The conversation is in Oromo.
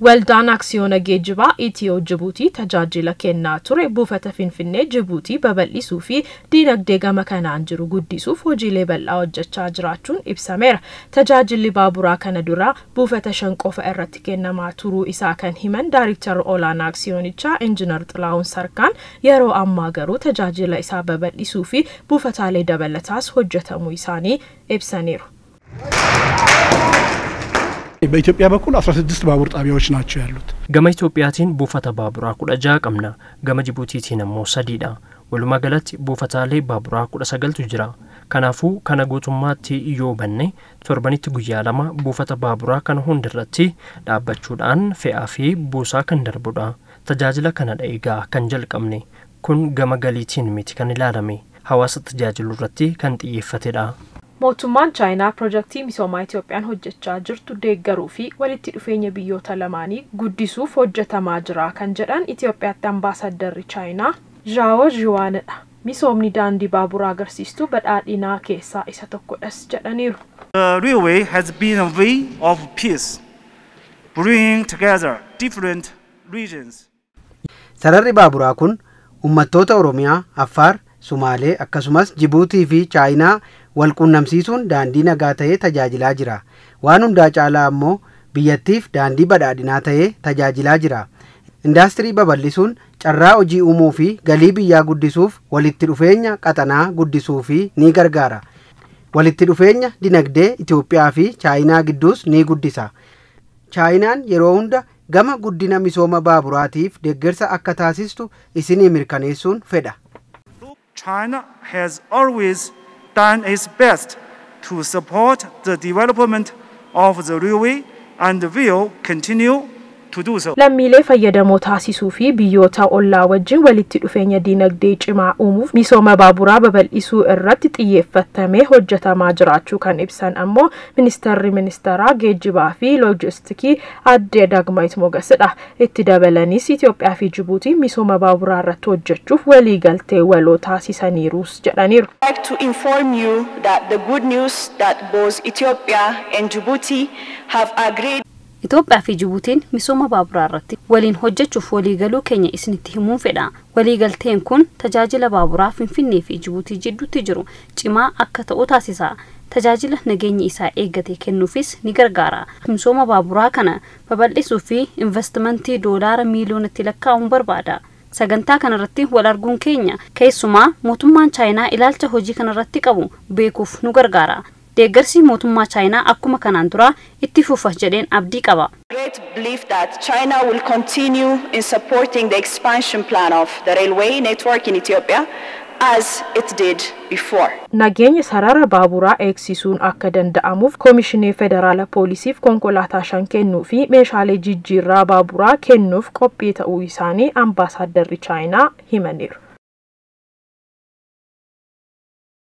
Waldaan Aksiyoona Geejjibaa Itiyoo Jibuutii tajaajila kennaa ture buufata Finfinnee Jibuutii babal'isuu fi diinagdee gama kanaan jiru guddisuuf hojiilee bal'aa hojjechaa jiraachuun ibsameera. Tajaajilli baaburaa kana dura buufata shan qofa irratti kennamaa turuu isaa kan himan Daariktara Olaanaa Aksiyoonichaa Injiinar Xilaawun Sarkaan yeroo ammaa garuu tajaajila isaa babal'isuu fi buufataalee dabalataas hojjetamuu isaanii ibsaniiru. በኢትዮጵያ በኩል 16 ባቡር ጣቢያዎች ናቸው ያሉት። gama Itoophiyaatiin buufata baaburaa kudha ja'a qabna gama Jibuutiitiin immoo sadiidha walumaa galatti buufataalee baaburaa kudha sagaltu jira kanaafuu kana guutummaatti yoo banne torbanitti guyyaa lama buufata baaburaa kana hundirratti dhaabbachuudhaan fe'aa fi buusaa kan darbudha tajaajila kana eegaa kan jalqabne kun gama galiitiin miti kan ilaalame hawaasa tajaajilu irratti kan xiyyeeffatedha. Mootummaan Chaayinaa pirojektii misoomaa Itoophiyaan hojjechaa jirtu deeggaruu fi walitti dhufeenya biyyoota lamaanii guddisuuf hojjetamaa jira kan jedhan Itoophiyaatti ambaasaddarri Chaayinaa Zhao Zhiwaanidha. Misoomni daandii baaburaa agarsiistuu badhaadhinaa keessaa isa tokkodhas jedhaniiru. The railway has been a way of peace, bringing together different regions. Sararri baaburaa kun uummattoota Oromiyaa, Affaar, Sumaalee akkasumas Jibuutii fi Chaayinaa wal quunnamsiisuun daandii nagaa ta'ee tajaajilaa jira. Waan hundaa caalaa ammoo biyyattiif daandii badhaadhinaa ta'ee tajaajilaa jira. Indaastirii babal'isuun carraa hojii uumuu fi galii biyyaa guddisuuf walitti dhufeenya qaxanaa guddisuu fi ni gargaara. Walitti dhufeenya dinagdee Itoophiyaa fi Chaayinaa gidduus ni guddisa. Chaayinaan yeroo hunda gama guddina misooma baaburaatiif deeggarsa akka taasistu isinii mirkaneessuun fedha. China has always done its best to support the development of the railway and will continue to do so. Lammiilee fayyadamoo taasisuu fi biyyoota ollaa wajjin walitti dhufeenya diinagdee cimaa uumuuf misooma baaburaa babal'isuu irratti xiyyeeffatamee hojjetamaa jiraachuu kan ibsan ammoo ministeerri ministeeraa geejjibaa fi loojistikii aadde Dagmaayit Mogasidha. Itti dabalanis Itoophiyaa fi Jibuutiin misooma baaburaa irratti hojjechuuf waliigaltee waloo taasisaniirus jedhaniiru. I'd like to inform you that the good news that both Ethiopia and Djibouti have agreed Itoophiyaa fi Jibuutiin misooma baaburaa irratti waliin hojjechuuf waliigaluu keenya isinitti himuun fedha. Waliigalteen kun tajaajila baaburaa Finfinnee fi Jibuutii jidduutti jiru cimaa akka ta'u taasisa. Tajaajila nageenyi isaa eeggate kennuufis ni gargaara. Misooma baaburaa kana babal'isuu fi investimentii doolaara miiliyoonatti lakkaa'uun barbaada. Sagantaa kanarratti wal arguun keenya keessumaa mootummaan Chaayinaa ilaalcha hojii kanarratti qabu beekuuf nu gargaara. deeggarsi mootummaa chaayinaa akkuma kanaan dura itti fufa jedheen abdii qaba. great belief that China will continue in supporting the expansion plan of the railway network in Ethiopia as it did before. Nageenya sarara baaburaa eegsisuun akka danda'amuuf Koomishinii Federaala Poolisiif konkolaataa shan kennuu fi meeshaalee jijjiirraa baaburaa kennuuf qophii ta'uu isaanii ambaasaaddarri Chaayinaa himaniiru.